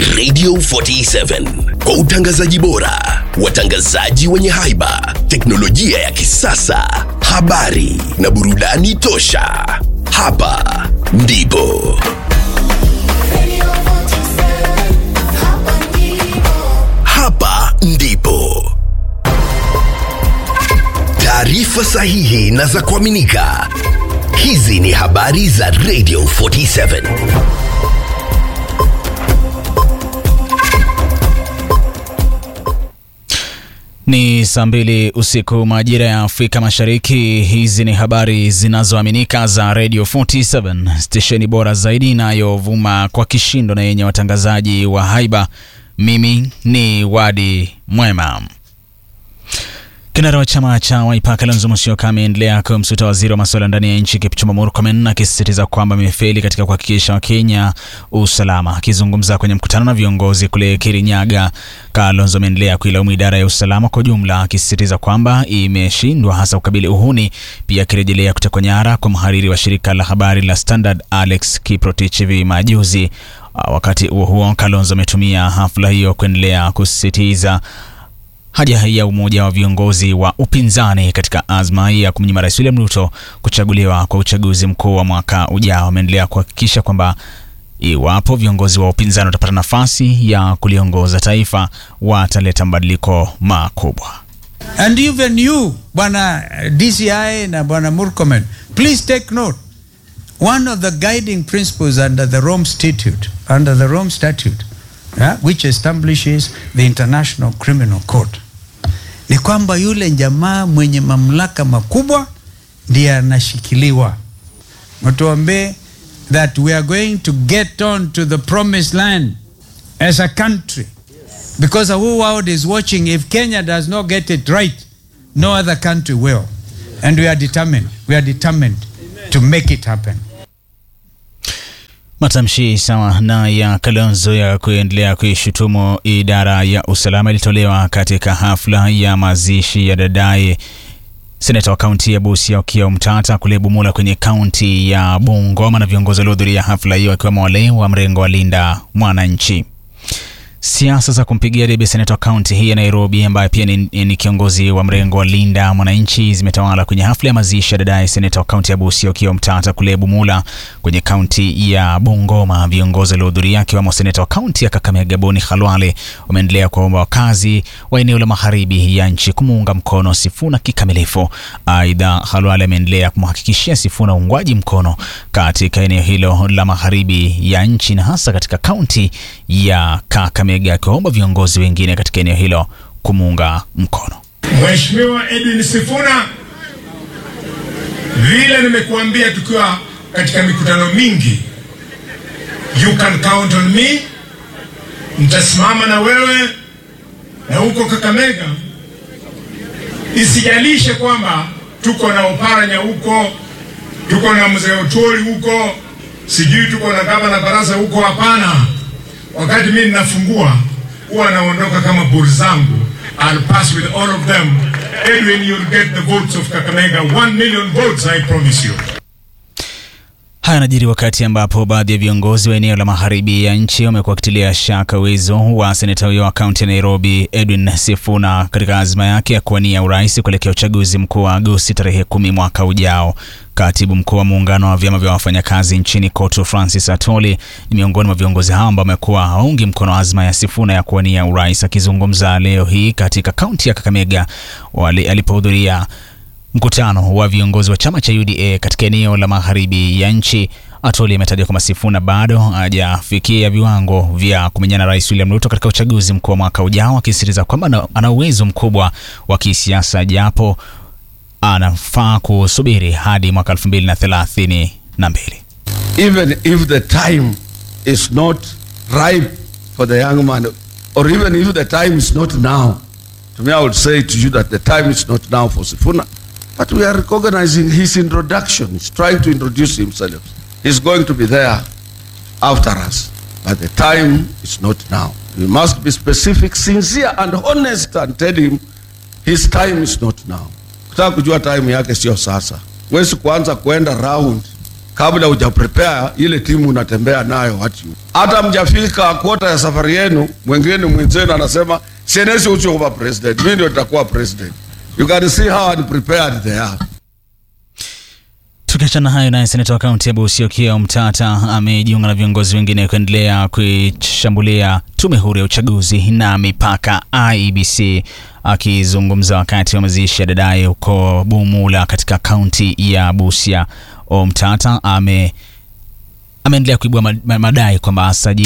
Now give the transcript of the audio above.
Radio 47 kwa utangazaji bora, watangazaji wenye haiba, teknolojia ya kisasa, habari na burudani tosha. Hapa ndipo Radio 47, hapa ndipo. hapa ndipo taarifa sahihi na za kuaminika. Hizi ni habari za Radio 47. Ni saa mbili usiku majira ya Afrika Mashariki. Hizi ni habari zinazoaminika za Radio 47, stesheni bora zaidi inayovuma kwa kishindo na yenye watangazaji wa haiba. Mimi ni Wadi Mwema. Kinara wa chama cha Wiper Kalonzo Musyoka ameendelea kumsuta waziri wa masuala ndani ya nchi Kipchumba Murkomen akisisitiza kwamba amefeli katika kuhakikisha Wakenya usalama. Akizungumza kwenye mkutano na viongozi kule Kirinyaga, Kalonzo ameendelea kuilaumu idara ya usalama kwa jumla, akisisitiza kwamba imeshindwa hasa kukabili uhuni, pia akirejelea kutekwa nyara kwa mhariri wa shirika la habari la Standard Alex Kiprotich hivi majuzi. Wakati huo huo, Kalonzo ametumia hafla hiyo kuendelea kusisitiza haja ya umoja wa viongozi wa upinzani katika azma ya kumnyima Rais William Ruto kuchaguliwa kwa uchaguzi mkuu wa mwaka ujao. Ameendelea kuhakikisha kwamba iwapo viongozi wa upinzani watapata nafasi ya kuliongoza taifa wataleta mabadiliko makubwa. And even you, Bwana DCI na Bwana Murkomen, please take note. One of the guiding principles under the Rome Statute, under the Rome Statute, yeah, which establishes the International Criminal Court, ni kwamba yule jamaa mwenye mamlaka makubwa ndiye anashikiliwa. Mtuambie that we are going to get on to the promised land as a country because the whole world is watching. If Kenya does not get it right, no other country will. And we are determined. We are determined to make it happen. Matamshi sawa na ya Kalonzo ya kuendelea kuishutumu idara ya usalama ilitolewa katika hafla ya mazishi ya dadaye seneta wa kaunti ya Busia Okiya Omtata kule Bumula kwenye kaunti ya Bungoma na viongozi waliohudhuria hafla hiyo akiwemo wale wa mrengo wa Linda Mwananchi. Siasa za kumpigia debe seneta wa kaunti hii ya Nairobi ambaye pia ni, ni kiongozi wa mrengo wa Linda Mwananchi zimetawala kwenye hafla ya mazishi ya dadaye seneta wa kaunti ya Busia Okiya Omtata kule Bumula kwenye kaunti ya Bungoma. Viongozi waliohudhuria akiwemo seneta wa kaunti ya Kakamega Boni Khalwale wameendelea kuwaomba wakazi wa eneo la magharibi ya nchi kumuunga mkono Sifuna kikamilifu. Aidha, Khalwale ameendelea kumhakikishia Sifuna uungwaji mkono katika eneo hilo la magharibi ya nchi na hasa katika kaunti ya Kakamega, akiwaomba viongozi wengine katika eneo hilo kumuunga mkono. Mheshimiwa Edwin Sifuna, vile nimekuambia tukiwa katika mikutano mingi, you can count on me. Nitasimama na wewe na huko Kakamega, isijalishe kwamba tuko na Oparanya huko, tuko na mzee Otoli huko, sijui tuko na gavana Baraza huko. Hapana, wakati mimi ninafungua huwa naondoka kama buri zangu. I'll pass with all of them. Edwin, you'll get the votes of Kakamega. One million votes, I promise you. Haya yanajiri wakati ambapo baadhi ya viongozi wa eneo la magharibi ya nchi wamekuwa wakitilia shaka uwezo wa seneta huyo wa kaunti ya Nairobi Edwin Sifuna katika azma yake ya kuwania urais kuelekea uchaguzi mkuu wa Agosti tarehe kumi mwaka ujao. Katibu mkuu wa muungano wa vyama vya wafanyakazi nchini KOTU Francis Atoli ni miongoni mwa viongozi hao ambao wamekuwa haungi mkono azma ya Sifuna ya kuwania urais. Akizungumza leo hii katika kaunti ya Kakamega wali- alipohudhuria mkutano wa viongozi wa chama cha UDA katika eneo la magharibi ya nchi. Atoli ametaja kwamba Sifuna bado hajafikia viwango vya kumenyana na Rais William Ruto katika uchaguzi mkuu wa mwaka ujao, akisisitiza kwamba ana- ana uwezo mkubwa wa kisiasa japo anafaa kusubiri hadi mwaka elfu mbili na thelathini na mbili. even if the time is not ripe for the young man, or even if the time is not now, to me, I would say to you that the time is not now for Sifuna. But we are recognizing his introduction. He's trying to introduce himself. He's going to be there after us. But the time is not now. We must be specific, sincere, and honest and tell him his time is not now. Kutaka kujua time yake sio sasa. Huwezi kuanza kuenda round kabla huja prepare ile timu unatembea nayo watu hata mjafika kwota ya safari yenu, mwingine mwenzenu anasema senesi usiokuwa president, mimi ndio nitakuwa president. You can see how unprepared they are. Tukiachana hayo, naye seneta wa kaunti ya Busia Okiya Omtata amejiunga na viongozi wengine kuendelea kuishambulia tume huru ya uchaguzi na mipaka IEBC. Akizungumza wakati wa mazishi ya dadaye huko Bumula katika kaunti ya Busia, Omtata ame ameendelea kuibua madai kwamba sajili